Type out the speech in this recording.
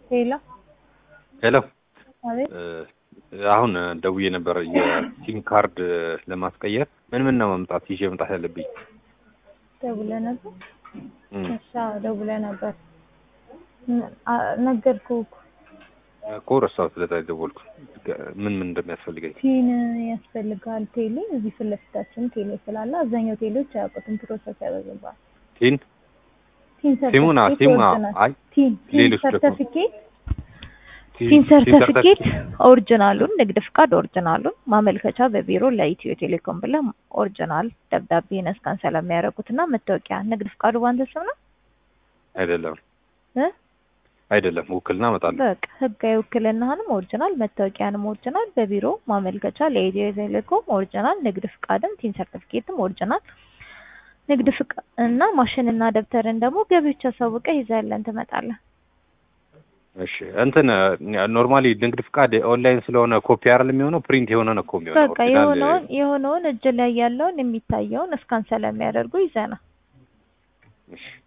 ሄሎ ሄሎ አቤት አሁን ደውዬ ነበር የሲም ካርድ ለማስቀየር ምን ምን ነው መምጣት ይዤ መምጣት ያለብኝ? ደውለህ ነበር? እም፣ እሺ አዎ ደውለህ ነበር። ነ- አ- ነገርኩህ እኮ እኮ ረሳሁት ስለዛ ደወልኩ። ምን ምን እንደሚያስፈልገኝ ቲን ያስፈልጋል። ቴሌ እዚህ ፊት ለፊታችን ቴሌ ስላለ አብዛኛው ቴሌዎች አያውቁትም። ፕሮሰስ ያበዛባል። ቲን ቲን ሲሙና ሰርተፊኬት ሲሙና ኦሪጂናል አይ ቲን ቲን ሌሎች ደግሞ ሰርተፊኬት ቲን ቲን ቲን ሰርተፊኬት ሰርተፊኬት ኦሪጂናሉን፣ ንግድ ፍቃድ ኦሪጂናሉን፣ ማመልከቻ በቢሮ ለኢትዮ ቴሌኮም ብለህ ኦሪጂናል ደብዳቤ ነስካን ስለሚያደርጉት እና መታወቂያ። ንግድ ፍቃዱ ባንተ ስም ነው አይደለም እ አይደለም ውክልና እመጣለሁ። በቃ ህጋዊ ውክልናህንም ኦሪጂናል መታወቂያንም ኦሪጂናል በቢሮ ማመልከቻ ለኢትዮ ቴሌኮም ኦሪጂናል ንግድ ፍቃድም ቲን ሰርቲፊኬትም ኦሪጂናል ንግድ ፍቃድ እና ማሽንና ደብተርን ደግሞ ገቢዎች አሳውቀህ ይዘህልን ትመጣለህ። እሺ እንትን ኖርማሊ ንግድ ፍቃድ ኦንላይን ስለሆነ ኮፒ አይደል የሚሆነው ፕሪንት የሆነ ነው እኮ የሚሆነው። በቃ ኦሪጂናል የሆነውን የሆነውን እጅ ላይ ያለውን የሚታየውን እስካን ስለሚያደርጉ ይዘና እሺ